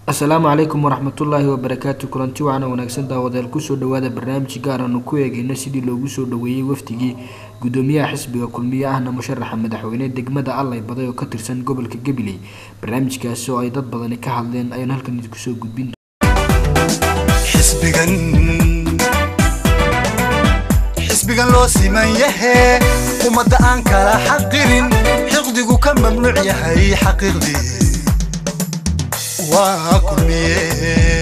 asalaamu calaykum waraxmatullaahi wabarakaatu kulanti wacan oo wanaagsan daawadayaal kusoo dhawaada barnaamij gaar aanu ku eegeyno sidii loogu soo dhaweeyey wafdigii gudoomiyaha xisbiga kulmiye ahna musharaxa madaxweyne degmada allay baday oo ka tirsan gobolka gabiley barnaamijkaasi oo ay dad badani ka hadleen ayaan halkan idinku soo gudbin xisbigan xisbigan loo siman yahe ummadda aan kala xaqirin xiqdigu ka mamnuuc yahay xaqiiqdii waa kulmiye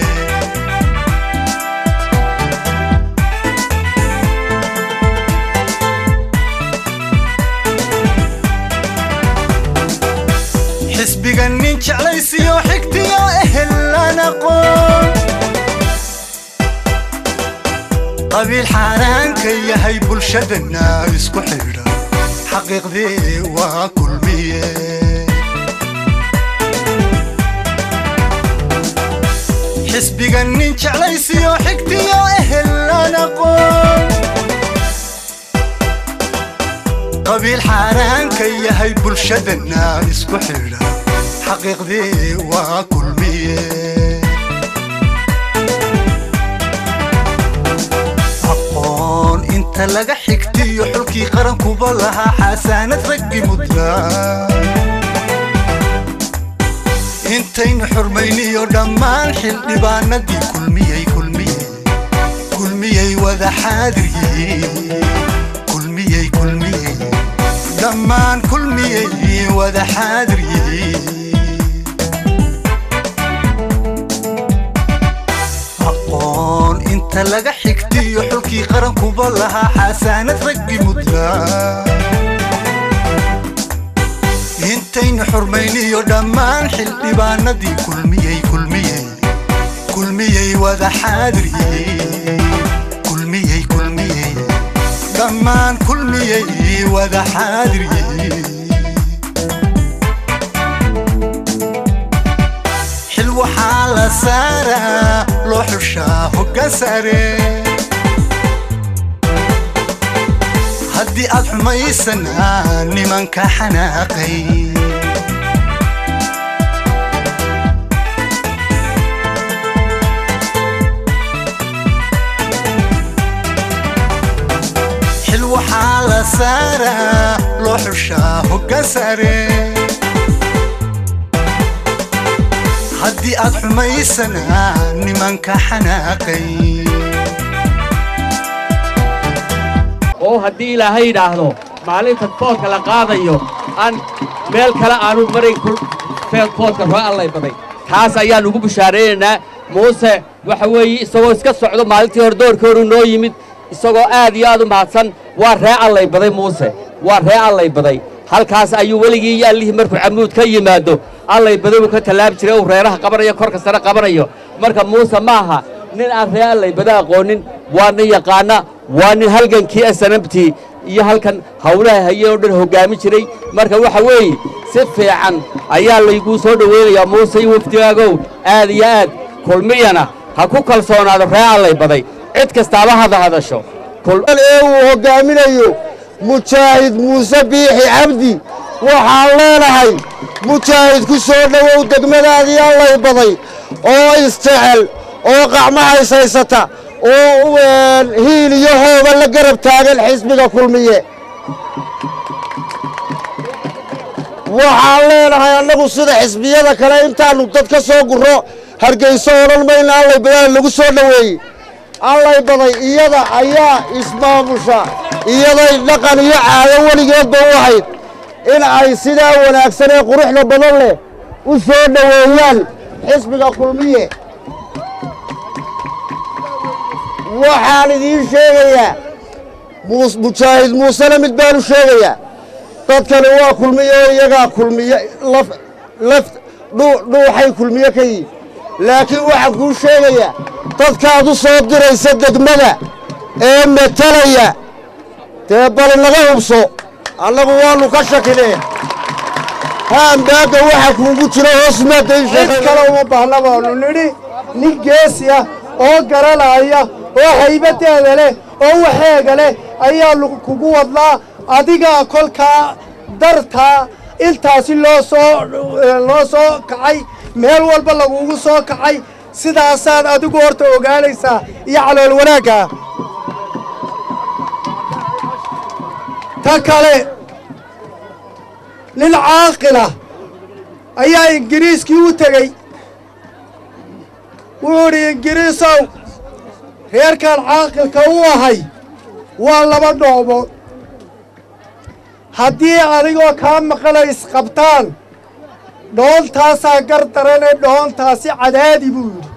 xisbigan nin jeclaysiyo xigtiyo ehelaan aqoon qabiil xaaraanka yahay bulshadana isku xidha xaqiiqdii waa kulmiye xisbigan nin jeclaysiyo xigtiyo ehelaan aqoon qabiil xaaraanka yahay bulshadana isku xidha xaqiiqdii waa kulmiye aqoon inta laga xigtiyo xulkii qarankuba lahaa xasaanad raggi mudnaa intaynu xurmayniyo dhammaan xildhibaanadii kulmiyey kulmiyey kulmiyey wada xaadir yihiin kulmiyey kulmiyey dhammaan kulmiyey wada xaadir yihiin aqoon inta laga xigtiyo xulkii qarankuba lahaa xasaanad raggi mudnaa intaynu xurmayniyo dhammaan xildhibaanadii kulmiyey kulmiyey kulmiyey wada xaadir yihiin kulmiyey kulmiyey dhammaan kulmiyey wada xaadir yihiin xil waxaa la saaraa loo xushaa hoggaan sare haddii aad xumaysanaa nimanka xanaaqay xil waxaa la saaraa loo xushaa hoggaan sare haddii aad xumaysanaa nimanka xanaaqay oo haddii ilaahay yidhaahdo maalinta foodka la qaadayo aan meel kale aanu marayn foodka roo allay baday taas ayaan ugu bishaaraynaynaa muuse waxa weeye isagoo iska socdo maalintii hore doorkii horu noo yimid isagoo aad iyo aad u mahadsan waa ree allay baday muuse waa ree allay baday halkaas ayuu weligii iyo allihii markuu camuud ka yimaado allay baday buu ka tallaabi jiray uu reeraha qabanayo korka sare qabanayo marka muuse maaha nin aan ree allay bada aqoonin waa nin yaqaana waa nin halgankii asanabtii iyo halkan hawlaha hayeen oo dhan hoggaami jiray marka waxa weeye si fiican ayaa layguu soo dhowaynayaa muuse iyo wafdigaagow aad iyo aad kulmiyana ha ku kalsoonaado ree allay baday cid kastaaba hada hadasho ee uu hoggaaminayo mujaahid muuse biixi cabdi waxaan leenahay mujaahid ku soo dhowow degmadaadii allay baday oo isjecel oo qacmahays haysata oo hiil iyo hooba la garab taagan xisbiga kulmiye waxaan leenahay annagu sida xisbiyada kale intaannu dad ka soo gurro hargayso odhan mayna allay badaan lagu soo dhoweeyey allay baday iyada ayaa ismaamusha iyaday dhaqan iyo caado weligeedba u ahayd in ay sidaa wanaagsan ee quruxda badan leh u soo dhoweeyaan xisbiga kulmiye waxaan idiin sheegayaa mujaahid muusena mid baan u sheegayaa dadkani waa kulmiye oo iyagaa kulmiye laf dhuuxay kulmiye ka yihin laakiin waxaan kuu sheegayaa dadkaad u soo diraysa degmada ee matalaya dee bal naga hubso annagu waannu ka shakinee haambaagga waxa kuugu jiro hoos maadayn kale uma baahna baanu nidhi nin geesi ah oo garanaya oo haybadeeda leh oo waxeega leh ayaa kugu wadnaa adigaa kolkaa dartaa intaasi loo soo loo soo kacay meel walba lagugu soo kacay sidaasaad adigu horta ogaanaysaa iyo calool wanaaggaa ta kale nin caaqila ayaa ingiriiskii u tegey wuxuu idhi ingiriisow reerkan caaqilka u ahay waa laba dhoobood haddii adigoo kaa maqana isqabtaan dhoontaasaa gar darane dhoontaasi cadaadi buu yidhi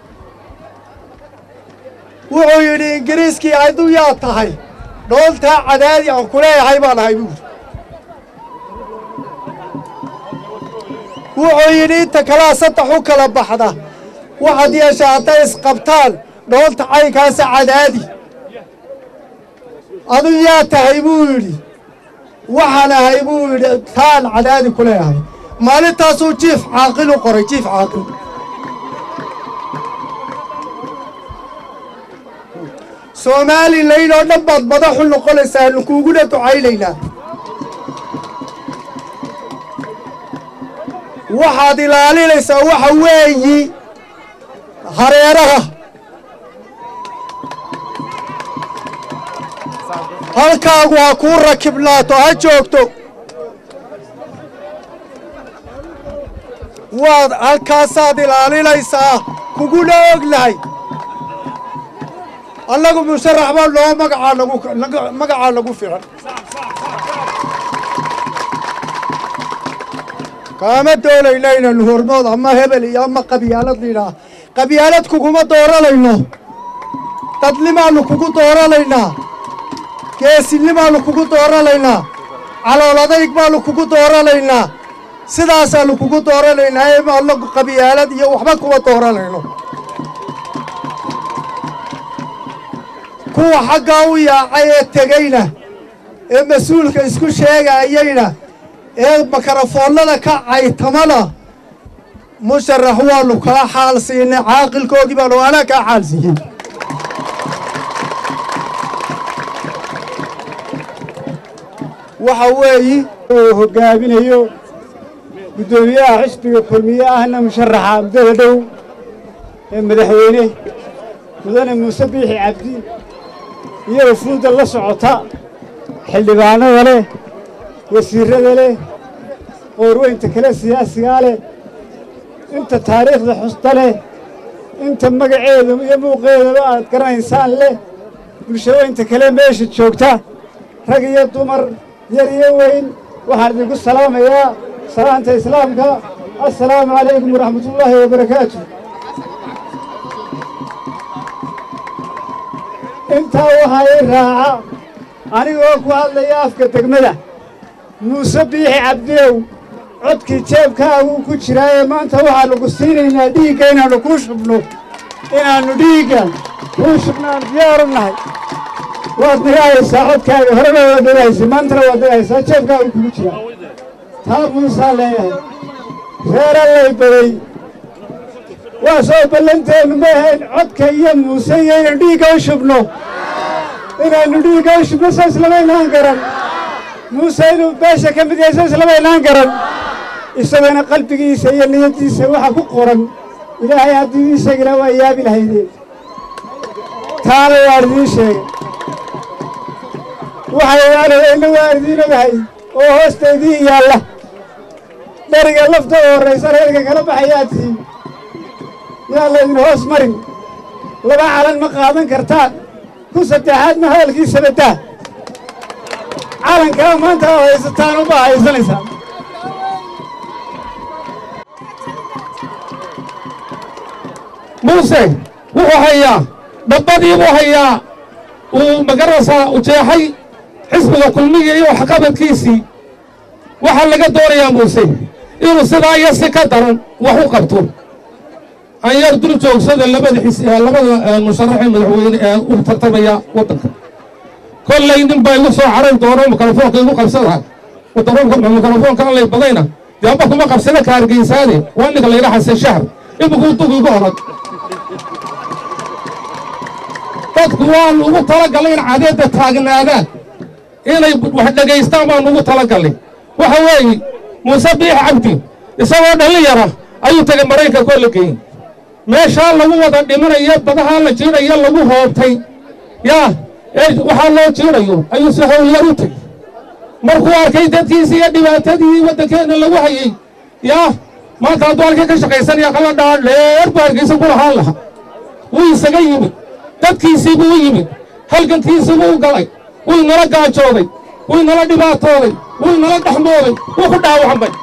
wuxuu yidhi ingiriiskii hadduu yaa tahay dhoontaa cadaadi aan ku leeyahay baan ahay buu yidhi wuxuu yidhi inta kalaa saddex u kala baxda waxaad yeeshaa hadday isqabtaan dhoonta caynkaasa cadaadi aduu yaa tahay buu yidhi waxaan ahay buu yidhi taan cadaadi ku leeyahay maalintaasuu jiif caaqil u qoray jiif caaqil soomaalilayn oo dhan baad madaxu noqonaysaa nu kuuguna ducaynaynaa waxaad ilaalinaysaa waxa weeyi hareeraha halkaagu ha kuu rakibnaato ha joogto waad halkaasaad ilaalinaysaa kuguna ognahay annagu musharax baa noo magacaa nagu magacaa nagu filan kaama doonayna inaynu hormood ama hebel iyo ama qabyaalad lidhaah qabyaalad kuguma dooranayno dadnimaannu kugu dooranaynaa geesinimaannu kugu dooranaynaa calooladaig baannu kugu dooranaynaa sidaasaannu kugu dooranaynaa ee annagu qabyaalad iyo waxba kuma dooranayno kuwa xaggaa u yaacay ee tegeyna ee mas-uulka isku sheegayayna ee makarafoonnada ka caytamana musharax waannu kaa xaal siinay caaqilkoogii baanu anaa kaa xaal siiyey waxa weeyi uu hoggaaminayo guddoomiyaha xisbiga kulmiye ahna musharaxa muddada dhow ee madaxweyne mudane muuse biixi cabdi iyo wafuudda la socota xildhibaanada leh wasiirrada leh qoorweynta kale siyaasigaa leh inta taariikhda xusta leh inta magaceeda iyo muuqeedaba aad garanaysaan leh bulshaweynta kale meesha joogta rag iyo dumar yar iyo weyn waxaan idinku salaamayaa salaanta islaamka assalaamu calaykum waraxmatullaahi wabarakaatu intaa waxaa ii raaca anigoo ku hadlaya afka degmada muuse biixi cabdiow codkii jeebkaagu ku jiraaye maanta waxaannu ku siinaynaa dhiigga inaannu kuu shubno inaannu dhiigga kuu shubnaannu diyaaru nahay waad nagahaysaa codkaaga horena waad nagahaysa maantana waad nagahaysaa jeebkaagu kugu jira taa muusaa leeyahay reerallay baday waa soo ballanteennu ma ahayn codka iyo muuse iyo inaynu dhiigga u shubno inaannu dhiigga u shubno saas lama inaan garan muuse inuu beesha ka mid yahay saas lama inaan garan isagana qalbigiisa iyo niyaddiisa waxa ku qoran ilaahay haddii isagina waa yaabi lahaydeen taana waan idiin sheegay waxay aalaheenna waan idiin ogahay oo hoosta idiin yaalla dheriga lafta u horraysa reerka kala baxayaa tihiin yaa laydin hoos marin laba calan ma qaadan kartaan ku saddexaadna hadalkiisa baddaa calankaa maanta oo haysataan ubaa haysanaysaa muuse wuxuu hayaa dhabbadii buu hayaa uu magarasa ujeexay xisbiga kulmiga iyo waxqabadkiisii waxaa laga doonayaa muuse inuu sidaa iyo si ka daran wax u qabto an yar dul joogsada labada xis labada musharaxee madaxweyne ee u tartamaya waddanka kollay nin baa igu soo caray doono mikrofoonka igu qabsada mikrofoonka allay badayna dee amba kuma qabsada ka hargeysaade waa ninka layidha xasan shahar imikuu dug igu orag dadku waan ugu talagalay in cadeedda taagnaadaan inay wax dhegaystaan baan ugu talagalay waxa weeye muuse biix cabdi isagoo dhallinyara ayuu tegay maraykanka oo la geeyey meeshaa lagu wada dhimanayo badahaa la jiidhayo lagu hoobtay yaa ee waxaa loo jiidhayo ayuu si howlyar u tegey markuu arkay dadkiisi iyo dhibaatadii waddankeenna lagu hayey yaa maanta hadduu halkii ka shaqaysanaya kala dhaa dheer buu hargeysa ku lahaan lahaa wuu isaga yimid dadkiisii buu u yimid halgankiisii buu u galay wuu inala gaajooday wuu inala dhibaatooday wuu inala dhexmooday wuu ku dhaawacmay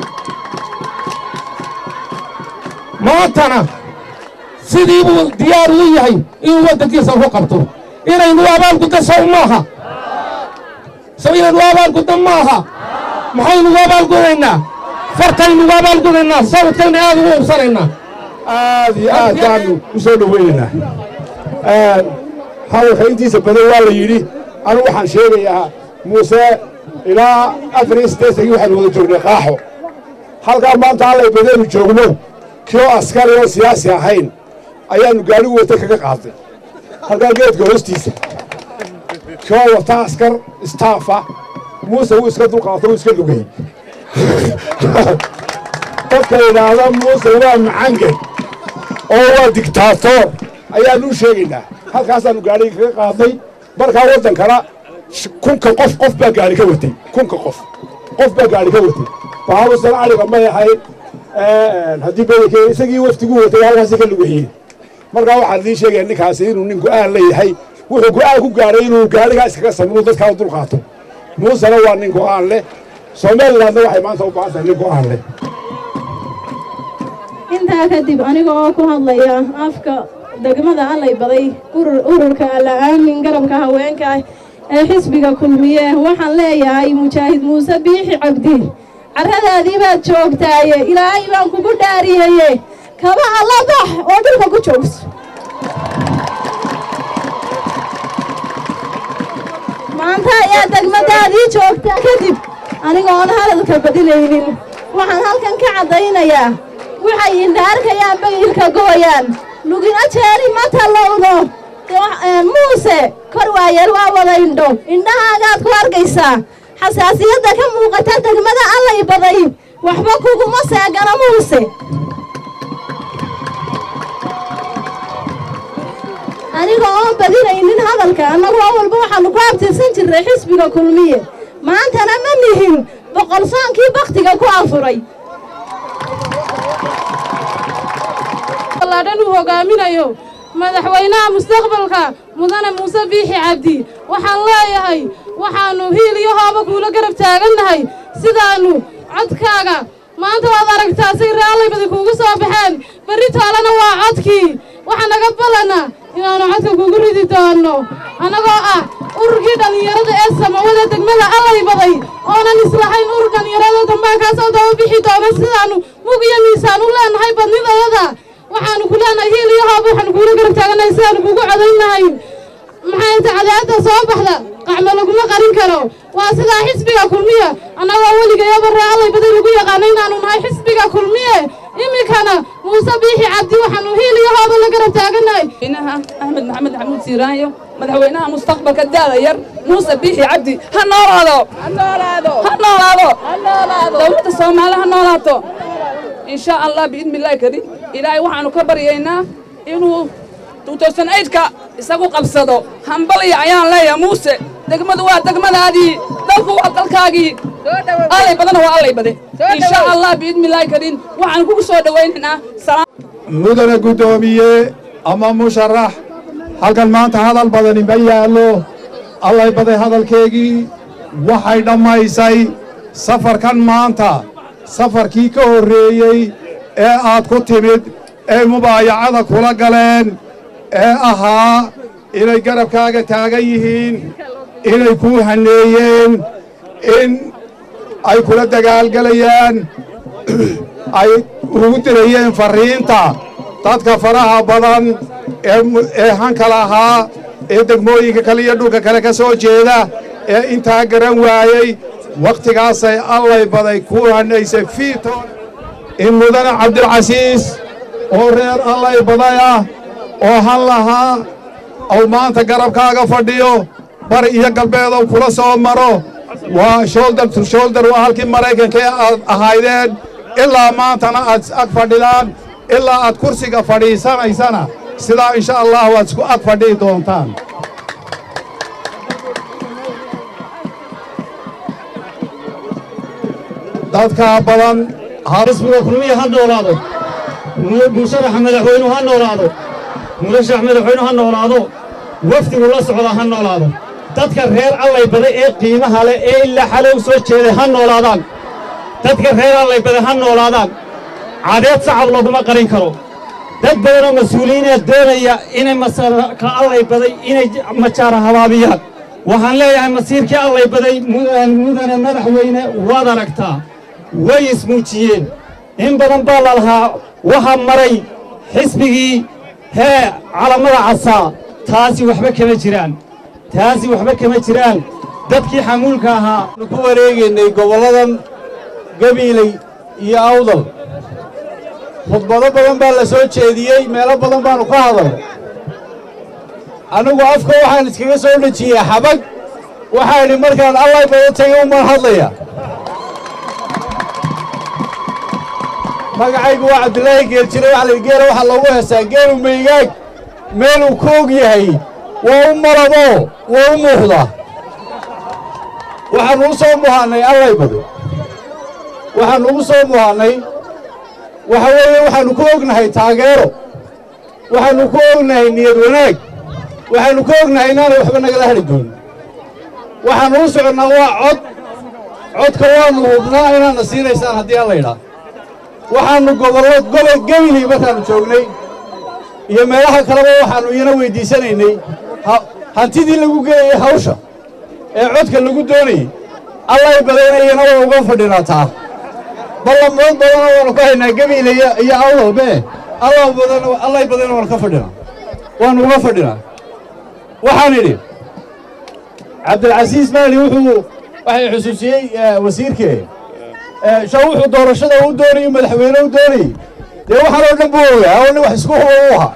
maantana sidii buu diyaar u yahay inuu waddankiisa ku qabto inaynu abaalgudda sow maaha sow inaynu abaalgudda maaha maxaynugu abaalgudaynaa fartaynugu abaalgudaynaa sawdkayna aad ugu ubsanaynaa aad iyo aad baanu u soo dhoweynaynaa hadalka intiisa badan waa la yidhi anigu waxaan sheegayaa muuse ilaa afar iyo siddeetankii waxaanu wada joognay qaaxo halkaa maanta allay badeenu joogno kii oo askari oo siyaasi ahayn ayaannu gaadhigu wata kaga qaadnay halkaa geedka hoostiisa kii oo wata askar istaafa muuse wuu iska dulqaato wuu iska lugayey dadka yidhaahda muuse waa macangel oo waa digtaatoor ayaannu u sheegaynaa halkaasaannu gaadhiga kaga qaadnay markaa waddankana kunka qof qof baa gaadhi ka watay kunka qof qof baa gaadhi ka watay baabusan adhiga may ahayn haddii badankeeda isagii waftiguu watay halkaasi ka lugayeen markaa waxaan idiin sheegaya ninkaasi inuu nin go'aan leeyahay wuxuu go'aan ku gaadhay inuu gaadhigaa iskaga samru dadkaa u dulqaato muusena waa nin go'aan leh somalilandna waxay maanta u baahan tahay nin go'aan leh intaa kadib aniga oo ku hadlaya afka degmada allay baday ururka alla aamin garabka haweenka ah ee xisbiga kulmiye waxaan leeyahay mujaahid muuse biixi cabdi carradaadii baad joogtaaye ilaahay baan kugu dhaariyeye kaba alla bax oo dhulka ku joogso maanta ayaa degmadaadii joogtaa kadib aniga oon hadalka badinaynin waxaan halkan ka caddaynayaa waxay indha arkayaan bayilka go'ayaan lugina jeeli ma tallowdo muuse kor waayeel waa wada indho indhahaagaad ku arkaysaa xasaasiyadda ka muuqata degmada allay baday waxba kuguma seegano muuse aniga oon badinaynin hadalka annagu awalba waxaannu ku abtirsan jirnay xisbiga kulmiye maantana ma nihin boqolsoonkii bakhtiga ku afuray dhan uu hogaaminayo madaxweynaha mustaqbalka mudane muuse biixi cabdi waxaan leeyahay waxaannu hiil iyo hooba kuula garab taagannahay sidaannu codkaaga maanta waad aragtaa say raallaybadi kuugu soo baxeen berri toolana waa codkii waxaa naga ballanna inaannu codka kugu ridi doonno annagoo ah ururkii dhallinyarada ee samawada degmada allay baday oonan islahayn urur dhallinyarada dambaankaasoo daba bixi doona sidaannu mug iyo miisaan u leennahay badnidayada waxaannu ku leenahay hiil iyo hoob waxaannu kuula garab taagannahay sidaannu kugu codaynnahay maxay ta cadaadda soo baxda qacmo laguma qarin karo waa sidaa xisbiga kulmiye annagoo weligayaba ree allay baday lagu yaqaana inaannu nahay xisbiga kulmiye iminkana muuse biixi cabdi waxaannu hiil iyo hooba la garab taagannahay madaxweynaha axmed maxamed xamuud siiraanyo madaxweynaha mustaqbalka daada yar muuse biixi cabdi ha noolaado ha noolaado dowladda soomaali ha noolaato in sha allah biidni illaahi kariim ilaahay waxaannu ka baryaynaa inuu ka isagu qabsado hambalya ayaan leeyahay muuse degmadu waa degmadaadii dalku waa dalkaagii allay badana waa allay bade in sha allah biidni illaahi kariim waxaan kugu soo dhowaynaynaa mudane guddoomiye ama musharax halkan maanta hadal badani ma yaallo allay baday hadalkeegii waxay dhammaysay safarkan maanta safarkii ka horreeyey ee aad ku timid ee mubaayacada kula galeen ee ahaa inay garabkaaga taagan yihiin inay kuu hanneeyeen in ay kula dagaalgelayaan ay ugu dirayeen farriinta dadka faraha badan ee hanka lahaa ee degmooyinka kale iyo dhulka kale ka soo jeeda ee intaa garan waayey wakhtigaasay allay baday ku hannaysay fiitoon in mudane cabdilcasiis oo reer allay baday ah oo han lahaa ou maanta garabkaaga fadhiyo bari iyo galbeedow kula soo maro waa sholdar tu sholdar waa halkii maraykanka ee aad ahaydeen ilaa maantana aad is ag fadhidaan ilaa aad kursiga fadhiisanaysana sidaa insha allahu aad isku ag fadhihi doontaan dadkaa badan xisbiga kulmiya ha noolaado musharaxa madaxweynuhu ha noolaado murashax madaxweynuhu ha noolaado wafdigu la socda ha noolaado dadka reer allay baday ee qiimaha leh ee ilaa xale u soo jeeday ha noolaadaan dadka reer allay baday ha noolaadaan cadeed sacab laguma qarin karo dad badanoo mas-uuliyiinee doonaya inay masarka allay baday inay majaara habaabiyaan waxaan leeyahay masiirkii allay baday mudane madaxweyne waad aragtaa way ismuujiyeen in badan baa la lahaa waxaa maray xisbigii hee calamada casaa taasi waxba kama jiraan taasi waxba kama jiraan dadkii xamuulka ahaa ku wareegaynay gobolladan gabiiley iyo awdal khudbado badan baa la soo jeediyey meelo badan baannu ka hadal anigu afka waxaan iskaga soo dhejiyey xabag waxaa idhi markaan allay badan tagay umaan hadlaya magacaygu waa cabdilaahi geeljire waxa la geela waxaa loogu heestaa geelu maygaag meeluu ku og yahay waa u malabo waa u muuqda waxaannu u soo muhaannay allay bado waxaannu ugu soo muhaannay waxa weeye waxaannu ku ognahay taageero waxaannu ku ognahay niyad wanaag waxaannu ku ognahay inaanay waxba nagala hadhi doonin waxaannu u soconnaa waa cod codka waannu hubnaa inaadna siinaysaan haddii alla yidhaah waxaannu gobollo gobol gebiley markaannu joognay iyo meelaha kaleba waxaannu iyana weyddiisanaynay hantidii lagu geeyey hawsha ee codka lagu doonayey allay badaynayana waa uga fadhinaa taa ballamood badana waannu ka haynaa gebiile iyo awdalbe allay badana waannu ka fadhinaa waannu uga fadhinaa waxaan idhi cabdilcasiis maali wuxuu waxay xusuusiyey wasiirkee sha wuxuu doorashada u doonayey madaxweyne u doonayey dee waxaan oo dhan buu ogaa oo nin wax isku huba u ahaa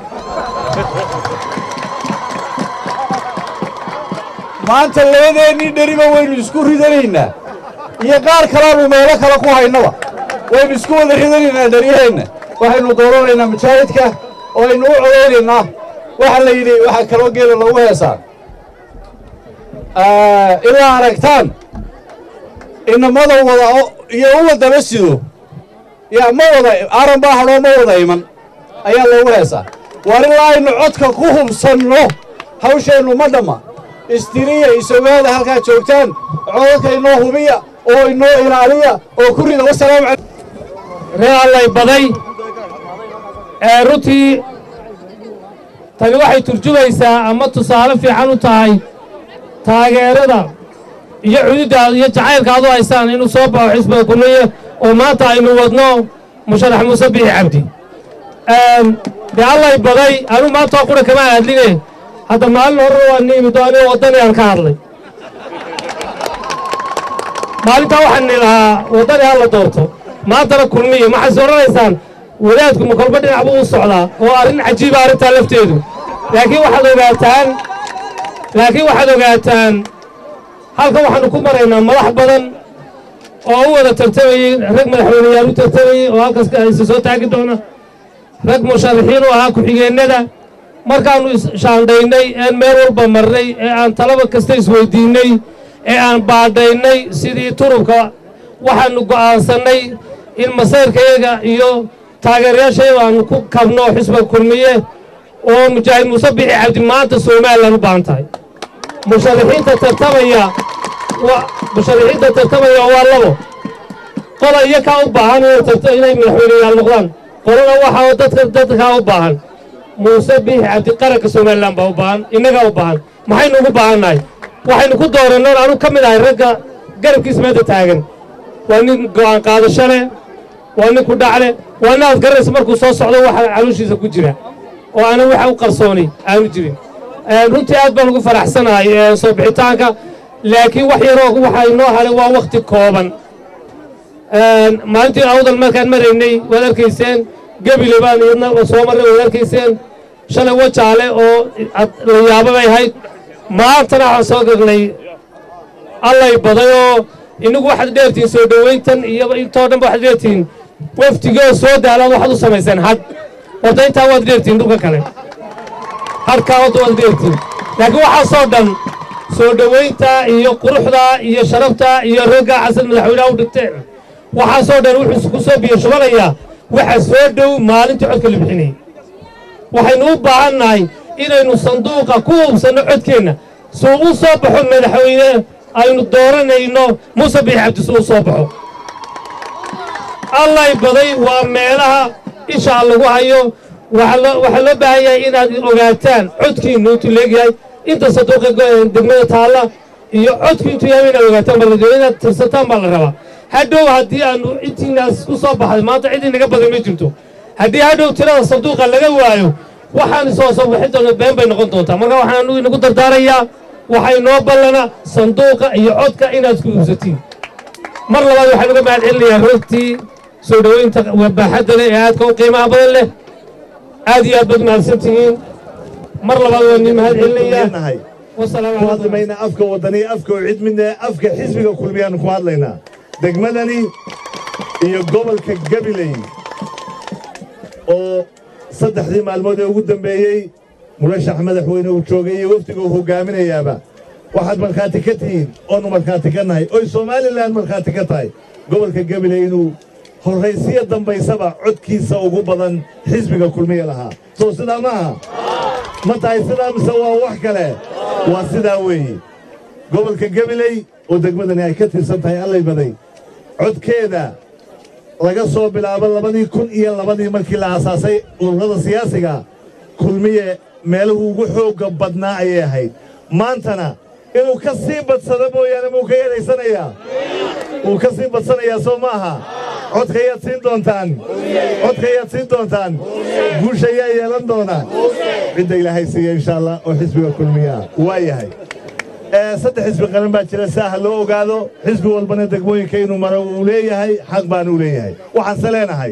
maanta labadeennii dheriba waynu isku ridanaynaa iyo qaar kalaanu meelo kale ku haynaba waynu isku wada ridanaynaa dheryaheenna waxaynu dooranaynaa mujaahidka oo aynu u codaynaynaa waxaa la yidhi waxaa kaloo geela loogu heesaa ilaa aragtaan inamada wada iyo uwa daba sido yaa ma wada aran baa hadhoo ma wada iman ayaa loogu heesaa waar ilaa aynu codka ku hubsanno hawsheennu ma dhamma istiriya isogaada halkaad joogtaan codadka inoo hubiya oo inoo ilaaliya oo ku rida wasalaamu calaykum ree allay baday ee runtii tani waxay turjumaysaa ama tusaale fiican u tahay taageerada iyo cududdaada iyo jacaylka aad u haysaan inuu soo baxo xisbiga kulmiye oo maanta aynu wadno musharax muuse bixi cabdi dee allay baday anu maanta oo qura kama hadline hadda maalin horena waa niimid oo anigo waddani aan ka hadlay maalintaa waxaan ni lahaa waddani ha la doorto maantana kulmiye maxays odhanaysaan wadaadku ma kolba dhinac buu u socdaa oo arrin cajiiba arrintaa lafteedu laakiin waxaad ogaataan laakiin waxaad ogaataan halkan waxaannu ku maraynaa madax badan oo u wada tartamayey rag madaxweyneyaal u tartamayey oo halkaas isa soo taagi doona rag musharaxiin u ahaa ku-xigeennada markaannu ishaandhaynay een meel walba marnay ee aan talaba kasta isweyddiinnay ee aan baadhaynay sidii turubka waxaannu go'aansannay in masayrkayaga iyo taageerayaashayaga aannu ku kabno xisbiga kulmiye oo mujaahid muuse bixi cabdi maanta somalilan u baahan tahay musharaxiinta tartamaya musharaxiinta tartamaya waa labo qola iyo kaa u baahan inay madaxweyneyaal noqdaan qolana waxaa dadka dadkaa u baahan muuse biixi cabdi qaranka somalilan baa u baahan innagaa u baahan maxaynu ugu baahannahay waxaynu ku doorannoon anu ka mid ahay ragga garabkiisa meedda taagan waa nin go'aan qaadasho leh waa nin ku dhacle waa nin aad garanaysa markuu soo socdo waxa calooshiisa ku jira oo aanan waxa u qarsoonay aanu jirin runtii aad baan ugu faraxsanahay soo bixitaanka laakiin wax yaroo waxa inoo hadhay waa wakhti kooban maalintii awdal markaan maraynay waad arkayseen gebile baan iyadna soo marray waad arkayseen shalay wajaale oo la yaabo bay ahayd maantana waxaan soo gagnay allay baday oo inagu waxaad dheertihiin soo dhowayntan iyo intoo dhanba waxaad dheertihiin waftigoo soo daalan waxaad u samayseen had horta intaa waad dheertiin dhulka kale hadhkaa horta waad dheertiin laakiin waxaasoo dhan soo dhowaynta iyo quruxda iyo sharafta iyo rogga xasan madaxweynaha u dhigteen waxaasoo dhan wuxuu ku soo biyo shubanayaa waxa soo dhow maalintii codka la bixinayay waxaynu u baahan nahay inaynu sanduuqa ku hubsanno codkeenna suu u soo baxo madaxweyne aynu dooranayno muuse biix cabdi suu u soo baxo allay baday waa meelaha ishaa lagu hayo waxaa loo waxaa loo baahan yahay inaad ogaataan codkiinnu intuu leegyahay inta sanduuqa go- degmada taalla iyo codku intuu yahay inaad ogaataan bal inaad tirsataan baa la rabaa hadhow haddii aanu intiinaas ku soo baxday maanta cid inaga badan ma jirto haddii hadhow tirada sanduuqa laga waayo waxaan soo soo bixin doona been bay noqon doontaa marka waxaan anugu inagu dardaarayaa waxay noo ballana sanduuqa iyo codka inaad ku iibsatiin mar labaad waxaan uga mahad celinayaa roogtii soo dhoweynta wabaaxadda leh ee aadka u qiimaha badan leh aad iyo aad baad mahadsan tihiin mar labaad waan idin mahad celinayaa wasalaamu ku hadlimayna afka waddaniya afka cid midna afka xisbiga kulmiyaanu ku hadlaynaa degmadani iyo gobolka gabiley oo saddexdii maalmood ee ugu dambeeyey murashax madaxweyne uu joogay iyo wafdiga uu hogaaminayaaba waxaad markhaati ka tihiin oonu markhaati ka nahay oy somalilan markhaati ka tahay gobolka gabiley inuu horraysiya dambaysaba codkiisa ugu badan xisbiga kulmiya lahaa soo sidaa maaha ma tahay sidaa mise waa wax kale waa sidaa weeye gobolka gabiley oo degmadani ay ka tirsan tahay allay baday codkeeda laga soo bilaabo labadii kun iyo labadii markii la aasaasay ururada siyaasiga kulmiye meeluhu ugu xoogga badnaa ayay ahayd maantana inuu ka sii badsado mooyaane muu ka yeelaysanayaa wuu ka sii badsanayaa soo maaha codkayaad siin doontaan codkayaad siin doontaan guusha ayaa yeelan doona cidda ilaahay siiya insha allah oo xisbiga kulmiya ah waa yahay saddex xisbi qaran baa jira si ah loo ogaado xisbi walbana degmooyinka inuu maro uu leeyahay xaq baana u leeyahay waxaanse leenahay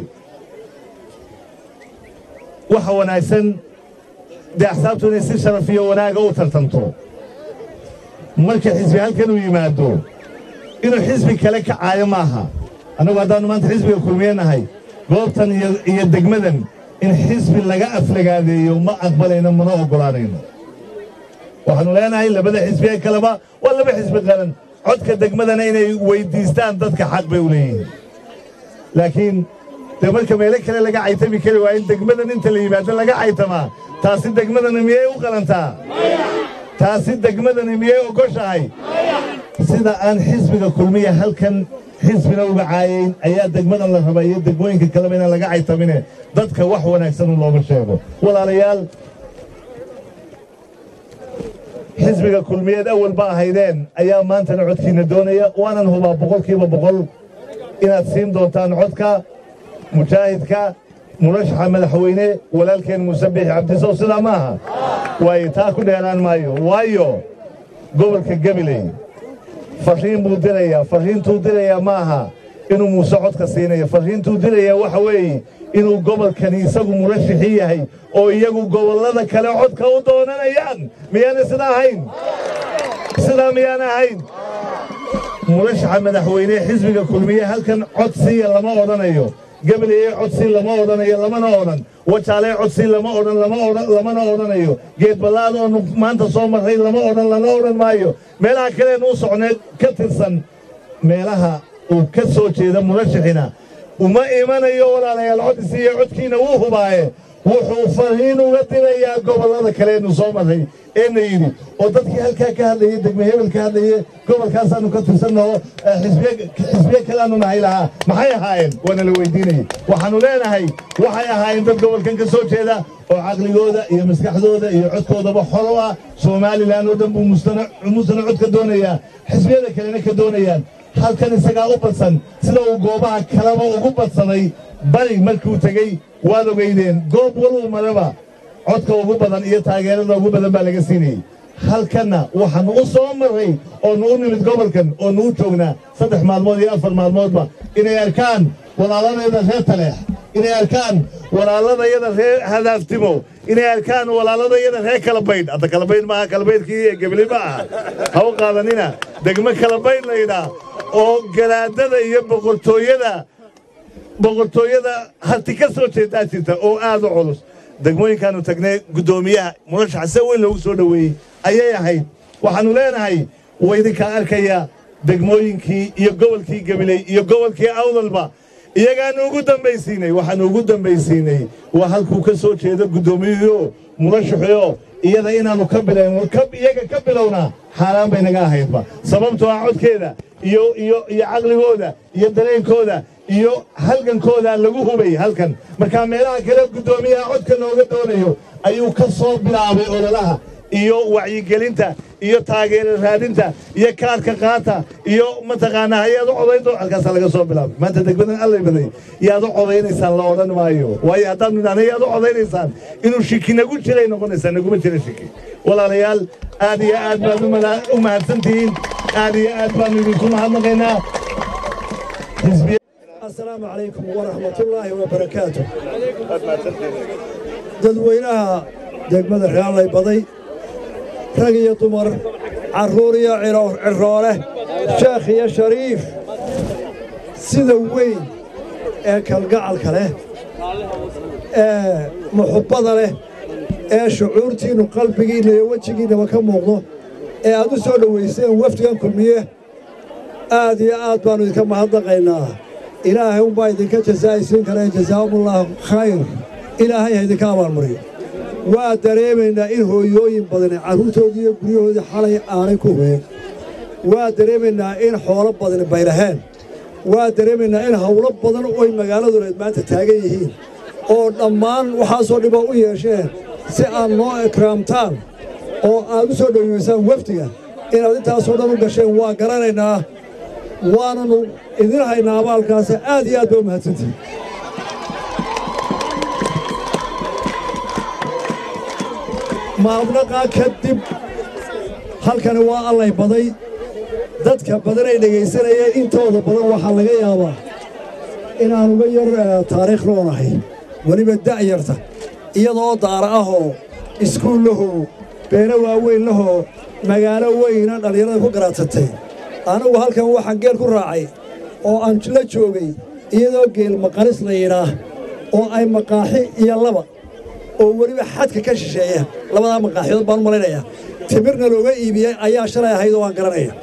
waxa wanaagsan dee axsaabtu inay si sharaf iyo wanaaga u tartanto marka xisbi halkan uu yimaado inuu xisbi kale kacaayo maaha annagu haddaannu maanta xisbiga kulmiye nahay goobtan iyo degmadan in xisbi laga aflagaadeeyo ma aqbalayno mana oggolaanayno waxaannu leenahay labada xisbi ee kaleba waa laba xisbi qaran codka degmadana inay weyddiistaan dadka xaq bay u leeyihiin laakiin dee marka meelo kale laga caytami kari waa in degmadan inta la yimaado laga caytamaa taasi degmadana miyay u qalantaa taasi degmadani miyay ogoshahay sida aan xisbiga kulmiya halkan xisbina uga caayayn ayaa degmadan la rabaa iyo degmooyinka kaleba inaan laga caytamine dadka wax wanaagsan un looma sheego walaalayaal xisbiga kulmiyeed awal ba ahaydeen ayaa maantana codkiinna doonaya waanan hubaa boqolkiiba boqol inaad siin doontaan codka mujaahidka murashaxa madaxweyne walaalkeen muuse biixi cabdisow sidaa ma aha waayo taa ku dheeraan maayo waayo gobolka gabiley farriin buu dirayaa farriintuu dirayaa ma aha inuu muuse codka siinayo farriintuu dirayaa waxa weeye inuu gobolkani isagu murashaxii yahay oo iyagu gobollada kale codka u doonanayaan miyaana sidaa ahayn sidaa miyaana ahayn murashaxa madaxweyne xisbiga kulmiye halkan cod siiya lama odhanayo gabaleye codsi lama odhanayo lamana odhan wajaalee codsi lama odhan lamana odhanayo geed ballaad oonu maanta soo marray lama odhan lana odhan maayo meelaha kaleenu u socneed ka tirsan meelaha uu ka soo jeeda murashaxina uma imanayo walaalayaal codisi iyo codkiina wuu hubaaye wuxuu farriin uga dirayaa gobollada kaleenu soo marray eena yidhi oo dadkii halkaa ka hadlayey degme hebel ka hadlaye gobolkaasaannu ka tirsannaho xisbiye kaleaanu nahay lahaa maxay ahaayeen waana la weydiinayey waxaannu leenahay waxay ahaayeen dad gobolkan ka soo jeeda oo caqligooda iyo maskaxdooda iyo codkoodaba xolo ah somalilan oo dhan buu muusana cod ka doonayaa xisbiyada kalena ka doonayaan halkan isagaa u badsan sida uu goobaha kaleba ugu badsaday bari markuu tegey waad ogeydeen goob waluu maraba codka ugu badan iyo taageerada ugu badan baa laga siinayey halkanna waxaannu u soo marray oonu u nimid gobolkan oonu u joognaa saddex maalmood iyo afar maalmoodba inay arkaan walaaladayada reer taleex inay arkaan walaaladayada reer hadaaftimo inay arkaan walaaladayada reer kalabaydh hadda kalabaydh maaha kalabaydhkii ee gebli ma aha ha u qaadanina degmo kalabaydh laydhaa oo garaadada iyo boqortooyada boqortooyada harti ka soo jeedaa jirta oo aad u culus degmooyinkaannu tagnay guddoomiyaha murashaxa se weyn loogu soo dhoweeyey ayay ahayd waxaannu leenahay waa idinkaa arkaya degmooyinkii iyo gobolkii gabiley iyo gobolkii awdalba iyagaannu ugu dambaysiinay waxaannu ugu dambaysiinay waa halkuu ka soo jeedo guddoomiyuhuo murashaxuyo iyada inaannu ka bilayn iyaga ka bilownaa xaaraan bay naga ahaydba sababtoo ah codkeeda iyo iyo iyo caqligooda iyo dareenkooda iyo halgankooda lagu hubay halkan markaa meelaha kale guddoomiyaha codka nooga doonayo ayuu ka soo bilaabay ololaha iyo wacyigelinta iyo taageero raadinta iyo kaarka qaata iyo mataqaanaa hayaad u codayn halkaasaa laga soo bilaabay maanta degmadan allay baday yaad u codaynaysaan la odhan maayo waayo haddaad nidhaahna yaad u codaynaysaan inuu shiki nagu jiray noqonaysaa naguma jira shiki walaalayaal aad iyo aad baad u mahadsantihiin aad iyo aad baannu idinku mahadnaqaynaa asalaamu calaykum waraxmatullaahi wabarakaatu dadweynaha degmada reallay baday rag iyo dumar carruur iyo ciroole sheekh iyo shariif sida weyn ee kalgacalka leh ee muxubbada leh ee shucuurtiinnu qalbigiinna iyo wejigiinnaba ka muuqdo ee aad u soo dhowayseen wafdigan kulmiye aad iyo aad baannu idinka mahadnaqaynaa ilaahay unbaa idinka jasaa'isiin kale jasaa'umullaahu khayr ilaahay ha idinka abaalmariyo waa dareemaynaa in hooyooyin badani carruurtoodii iyo guryahoodii xalay aanay ku hubeen waa dareemaynaa in xoolo badani baylaheen waa dareemaynaa in hawlo badan oy magaaladuleed maanta taagan yihiin oo dhammaan waxaasoo dhiba u yeesheen si aad noo ikraamtaan oo aad u soo dhoweysaan wafdiga inaad intaasoo dhan u gasheen waa garanaynaa waananu idin haynaa abaalkaasi aad iyo aad ba u mahadsantihin maadnaqaa kadib halkani waa allay baday dadka badanay dhegaysanayeen intooda badan waxaa laga yaabaa inaan uga yar taariikh loonahay weliba da'yarta iyadoo daara ahoo iskuul lahoo beero waaweyn lahoo magaalo weyna dhallinyarada ku garaadsatay anigu halkan waxaan geel ku raacay oo aan la joogay iyadoo geel maqaris la yidhaah oo ay maqaaxi iyo laba oo weliba xadka ka shisheeya labadaa maqaaxiyood baan u malaynayaa timirna looga iibiyey ayaa shalay ahayd oo aan garanaya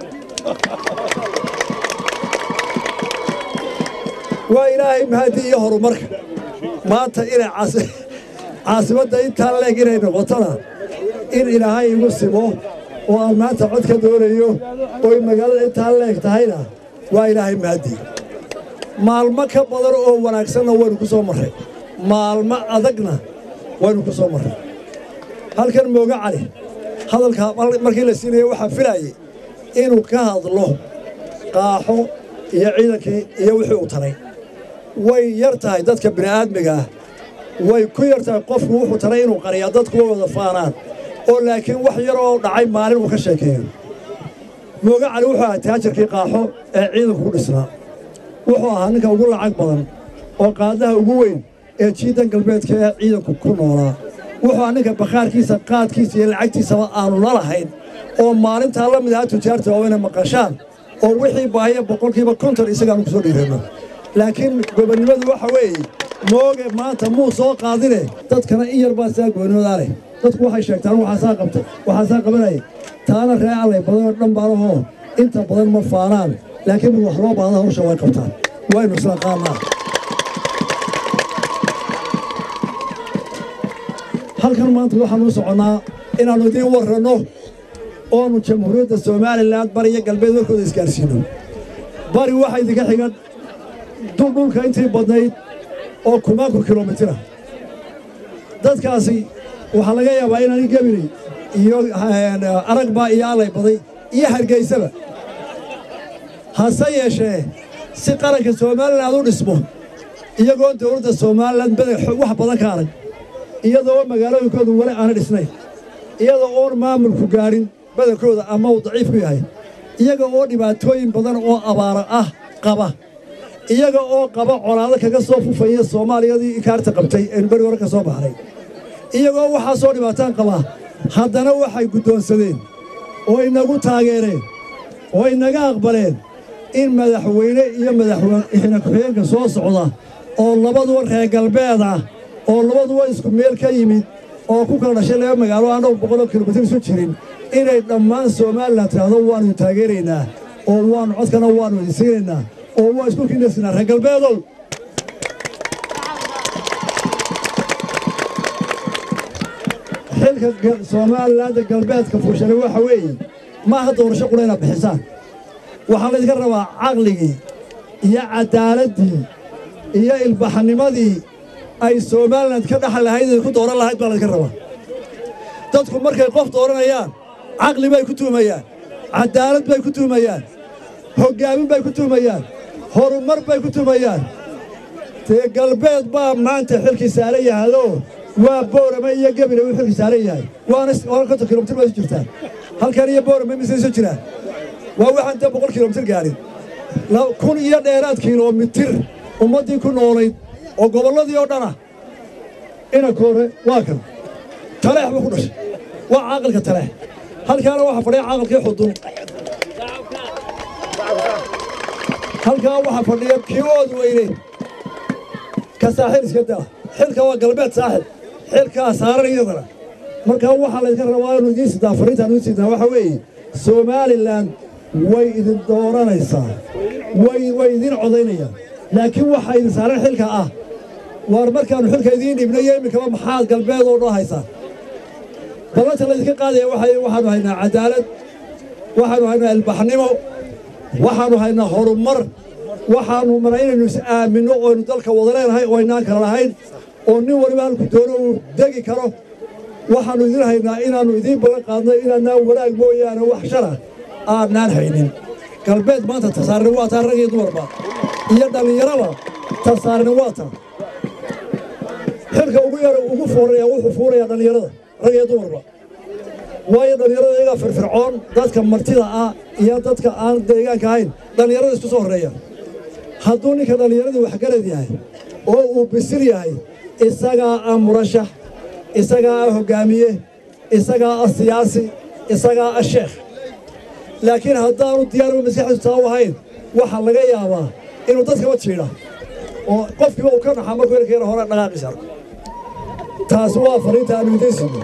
waa ilaahay mahadi iyo horumarka maanta inay caasimadda intaa leeg inay noqotona in ilaahay igu simo oo aan maanta cod ka doonayo ooy magaalada intaa leeg tahayna waa ilaahay mahadi maalmo ka badan oo wanaagsanna waynu ku soo marray maalmo adagna waynu ku soo marray halkan mooga cali hadalka markii la siinaya waxaa filaayay inuu ka hadlo qaaxo iyo ciidankii iyo wixii uu taray way yar tahay dadka bini'aadmiga ah way ku yar tahay qofku wuxuu taray inuu qariyaa dadku way wada faanaan oo laakiin wax yar oo dhacay maalin uu ka sheekeeyo mooga cali wuxuu ahaa taajirkii qaaxo ee ciidanku ku dhisnaa wuxuu ahaa ninka ugu lacag badan oo qaadaha ugu weyn ee jiidan galbeedka ee ciidanku ku noolaa wuxuu ahaa ninka bakhaarkiisa qaadkiisa iyo lacagtiisaba aanu la lahayn oo maalintaa la mid ahaa tujaarta oo inay maqashaan oo wixii baahaya boqolkiiba konton isagaanu ku soo dhiirano laakiin gobonnimadu waxa weeye mooge maanta muu soo qaadine dadkana in yar baa sidaa gobonnimadaa leh dadku waxay sheegtaan waxaasaa qabtay waxaasaa qabanaya taana ree allay badanoo dhan baalahoo inta badan ma faanaan laakiin wax loo baahda hawsha way qabtaan waynu isla qaannaa halkan maanta waxaanu u soconnaa inaannu idiin warranno oonu jamhuuriyadda somalilan bari iyo galbeed warkooda isgaarsiinno bari waxaa idinka xigan dhulka intii badnayd oo kumaanku kilomitira dadkaasi waxaa laga yaabaa inaan gebinay iyo aragbaa iyo allay baday iyo hargaysaba hase yeeshee si qaranka somalilan u dhismo iyagoo dawladda somalilan wax badan ka arag iyadoo magaalooyinkoodu weli aana dhisnayn iyadoo oon maamulku gaadhin badankooda ama uu daciif ku yahay iyaga oo dhibaatooyin badan oo abaara ah qaba iyaga oo qaba colaado kaga soo fufaya soomaaliyadii ikaarta qabtay eenu beri hore ka soo baxnay iyagoo waxaasoo dhibaataan qaba haddana waxay guddoonsadeen oo inagu taageereen oo inaga aqbaleen in madaxweyne iyo madaxweyne ku-xigeenka soo socda oo labaduba reer galbeed ah oo labaduba isku meel ka yimid oo ku kala dhashay laba magaalo aan dhowr boqoloo kilomitir isu jirin inay dhammaan somalilan tidhaahdo waannu taageeraynaa oo waannu codkana waannu idin siinaynaa oo waa isku kinaysinaa reer galbeedow xilka somalilaanda galbeedka fuushane waxa weeye maaha doorasho qura inaad bixisaan waxaa laydinka rabaa caqligii iyo caddaaladdii iyo ilbaxnimadii ay somalilan ka dhaxal lahayd inay ku dooran lahayd baa laydinka rabaa dadku markay qof dooranayaan caqli bay ku tuumayaan caddaalad bay ku tuumayaan hoggaamin bay ku tuumayaan horumar bay ku tuumayaan dee galbeed baa maanta xilkii saaran yahayoo waa boorame iyo gebile uu xilkii saaran yahay waana waana konton kilomitir bay isu jirtaan halkan iyo boorame mise isu jiraan waa waxaan dee boqol kilomitir gaadhin kun iyo dheeraad kilomitir ummaddii ku noolayd oo gobolladii oo dhana inanka hore waa kan taleex buu ku dhashay waa caaqilka taleex halkaana waxaa fadhiya caaqilkii xudun halkaa waxaa fadhiya kii ood weyne ka saaxil iska daa xilka waa galbeed saaxil xilkaa saaran iyadana markaa waxaa laydinka rabaa inu idiin sidaa fariintaan idiin sidaa waxaa weeye somalilan way idin dooranaysaa way way idiin codaynayaan laakiin waxaa idin saaran xilka ah waar markaannu xilka idiin dhibnayo iminkaba maxaad galbeed oo dhan haysaa ballanta laydinka qaadaya waxay waxaannu haynaa cadaalad waxaannu haynaa ilbaxnimo waxaannu haynaa horumar waxaannu mara inaynu is aaminno oo aynu dalka wada leenahay oo aynaan kala lahayn oo nin waliba halku doono uu degi karo waxaannu idin haynaa inaannu idiin ballan qaadno inaanaan wanaag mooyaane wax shara aadnaan haynin galbeed maanta tasaarni waa taa rag iyo dumarba iyo dhallinyaraba tasaarni waa taa xilka ugu yara ugu fuuraya wuxuu fuurayaa dhallinyarada rag iyo dumarba waayo dhallinyarada iyagaa firfircoon dadka martida ah iyo dadka aan deegaanka ahayn dhallinyarada isku soo horreeya hadduu ninka dhallinyaradii waxgarad yahay oo uu bisil yahay isagaa ah murashax isagaa ah hoggaamiye isagaa ah siyaasi isagaa ah sheekh laakiin haddaanu diyaarba maskaxdiisu taa u ahayn waxaa laga yaabaa inuu dadkaba jiidha oo qofkiiba uu ka naxaa markuu ilka yara hore dhaqaaqiisa arko taasi waa fariinta aanu idiin siino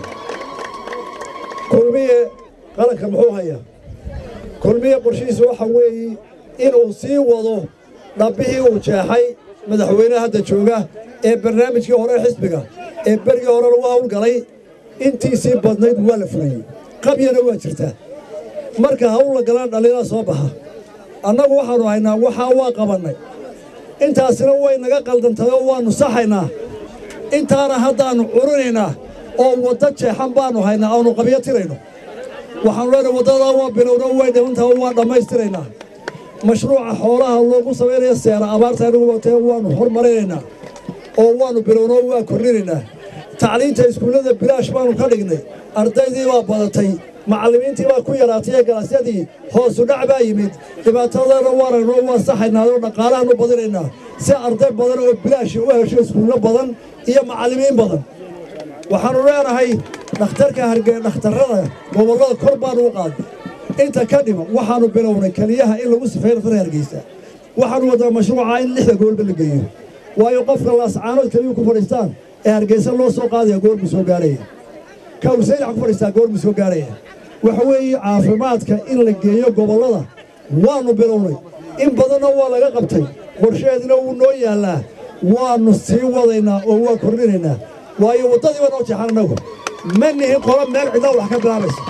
kulmiye qaranka muxuu hayaa kulmiye qorshihiisu waxa weeye inuu sii wado dhabbihii uu jeexay madaxweynaha hadda jooga ee barnaamijkii hore xisbiga ee berigii hore lagu hawlgalay intiisii badnayd waa la fuliyey qabyana waa jirtaa marka hawl la galaan dhallinyarada soo baxa annagu waxaannu haynaa waxaa waa qabannay intaasina way naga qaldantay oo waannu saxaynaa intaana haddaannu curinaynaa oo wadda jeexan baannu haynaa aanu qabyo tirayno waxaannu leenahay waddadaa waa bilowna way dhimantaha waa dhammaystiraynaa mashruuca xoolaha loogu samaynaya seera abaarta anigu watee waannu hormarinaynaa oo waannu bilowno waa kordhinaynaa tacliinta iskuullada bilaash baannu ka dhignay ardaydii baa badatay macallimiintii baa ku yaraatay ee galaasyadii hoosu dhac baa yimid dhibaatadana waaragno waa saxaynaadoo dhaqaalahannu badinaynaa si arday badan oo bilaashi u hesho iskuullo badan iyo macallimiin badan waxaannu leenahay dhakhtarka harge dhakhtarrada gobollada kor baannu u qaadnay inta ka dhima waxaannu bilownay keliyaha in lagu sifeeyo dhakhtarka hargeysa waxaannu waddaa mashruuca in lixda gobolba la geeyo waayo qofka laascaanood keliyuu ku fadhiistaan ee hargeysa loo soo qaadaya goormu soo gaaraya ka usaydax ku fadhiistaa goormu soo gaaraya waxa weeye caafimaadka in la geeyo gobollada waannu bilownay in badanna waa laga qabtay qorsheedina wuu noo yaallaa waannu sii wadaynaa oo waa kordhinaynaa waayo waddadii baa noo jeexan annagu ma nihin qolo meel cidla wax ka bilaabaysa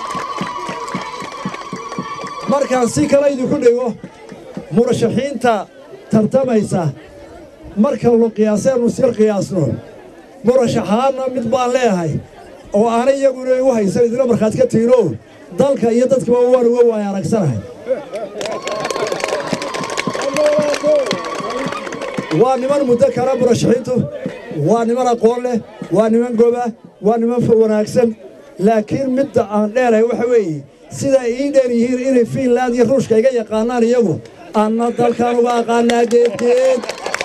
markaan si kale idinku dhigo murashaxiinta tartamaysa marka lu qiyaaseenu sir qiyaasno murashaxaanna mid baan leeyahay oo aanay iyaguna igu haysan idina markhaati ka tiino dalka iyo dadkiba waan uga waaya aragsanahay waa niman muddo kale murashaxiintu waa niman aqoon leh waa niman goba waa niman wanaagsan laakiin midda aan dheerahay waxa weeye sidaa ii dheer yihiin inay fiinland iyo ruushka iga yaqaanaan iyagu anna dalkaan uga aqaanaa geedgeed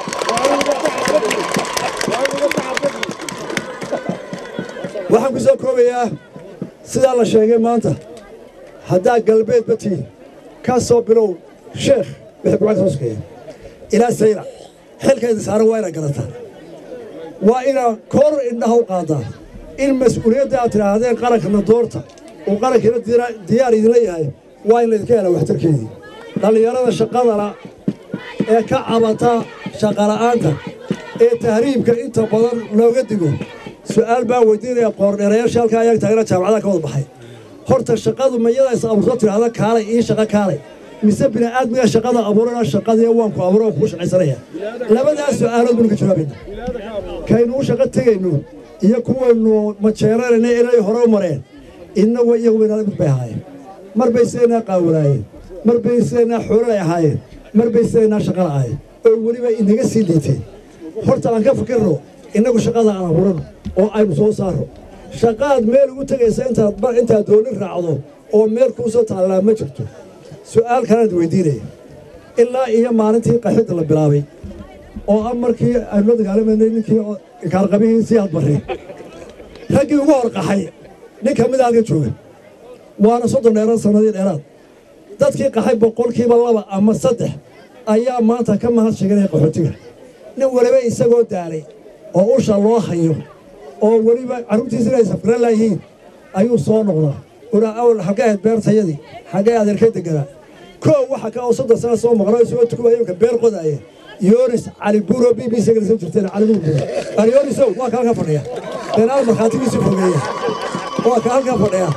waxaan ku soo koobayaa sidaa la sheegay maanta haddaa galbeedba tihin ka soo bilow sheekh wixii bucada soo sokeeya ilaa sayla xilkayda saaran waa inaad garataan waa inaad kor indhaha u qaadaan in mas-uuliyadda aad tidhaahdeen qarankana doorta uu qarankiina diyaar idinla yahay waa in laydinka helaa waxtarkeedii dhallinyarada shaqadana ee ka cabata shaqala'aanta ee tahriibka inta badan looga digo su'aal baa weydiinaya qoordheerayaasha halkaa ayaga taagna jaamacadaha ka wada baxay horta shaqadu mayada is abuurto tidhaahda kaalay ii shaqo kaalay mise bini'aadmiga shaqada abuurana shaqadii waan ku abuuro kuu shaqaysanaya labadaas su'aalood baynu ka jawaabayna kaynu u shaqo tegayno iyo kuwaynu majeeranayna inay hore u mareen innagu iyagu baynala mid bay ahaayeen mar bay sidaynaa qaawanaayeen mar bay sidaynaa xoololay ahaayeen mar bay sidaynaa shaqala ahaayeen oo weliba inaga sii liiteen horta aan ka fikirno innagu shaqada aan abuurano oo aynu soo saarno shaqaad meel ugu tegaysa intaad intaad dooni raacdo oo meel kuu soo taallaa ma jirto su'aal kalead weydiinaya ilaa iyo maalintii qaxidda la bilaabay oo ah markii aynu la dagaalamanay ninkii kaalqabihii sii hadbarri raggii ugu hor qaxay nin ka mid a halka jooga waana soddon dheeraad sannadii dheeraad dadkii qaxay boqolkiiba laba ama saddex ayaa maanta ka mahad sheeganaya qaxootiga nin weliba isagoo daalay oo usha loo hayo oo weliba carruurtiisa inay safgaran laayihiin ayuu soo noqdaa una awal xaggee ahayd beertayadii xaggee adeerka deganaa koow waxa ka oo soddon sana soo maqnay soo tukuba imka beer qodaaya yoonis cali buuro b b c galisan jirteen cali buuro cali yoonisow waa ka halka fadhiya beenaal markhaatigiisu fogeeya waa ka halka fadhiya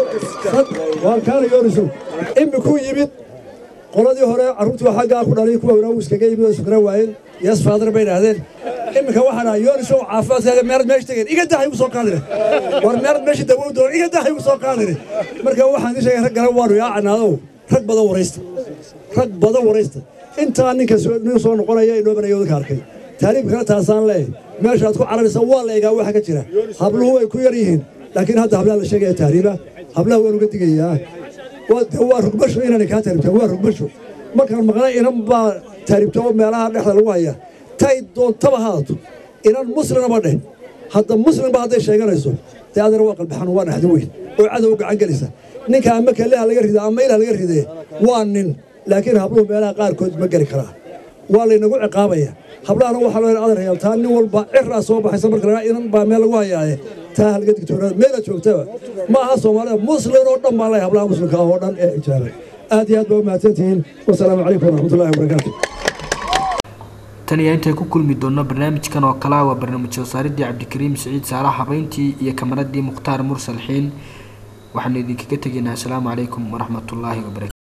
waa kaana yoonisow imikuu yimid qoladii hore carruurtii xaggaa ku dhalay kuwa wanaagu iskaga yimid oo sukra waayeen yes father bay idhaahdeen iminka waxaa dhaha yoonisow caafimaadkaaga meerad meesha tegeen iga dah igu soo qaadine war meerad meesha dawow doon iga dah igu soo qaadine marka waxaan idin sheegay rag garan waanu yaacanaado rag badan waraysta rag badan waraysta intaa ninka nin soo noqonaya inoo banayo dadka arkay taariibkana taasaan leeyahay meeshaad ku cararaysa waa la egaa waxa ka jira habluhu way ku yar yihiin laakiin hadda hablaha la sheegaya tahriiba hablaha waan uga digayaa waa rugbasho inaan kaa taariibta waa rugbasho markaan maqlay inan baa taariibta oo meelaha dhexda lagu haya tay doontaba haadato inan muslimaba dheh hadda muslimba hadday sheeganayso dee adana waa qalbaxan waa dhaxdin weyn oo cadow gacan gelisa ninka ama kaleha laga rida ama ilah laga ridee waa nin laakiin habluhu meelaha qaarkood ma geli karaa waa laynagu ciqaabaya hablahana waxaa loo adar hayaa taa nin walba ciraa soo baxaysa marka lagaa inan baa meel lagu hayaaye taa halga digtoonaada meela joogtaba ma aha soomaalida muslim oo dhan baa lay hablaha muslimka oo dhan ee ijaabay aad iyo aad baa u mahadsantihiin wasalaamu calaykum waraxmatullahi wabarakaatu tan iyo intay ku kulmi doonno barnaamijkan oo kale ah waa barnaamij soo saaridii cabdikariim siciid saalax habeyntii iyo kamaradii mukhtaar mursal xiin waxaanu idinkaga tegaynaa asalaamu calaykum waraxmatullaahi wabarakatu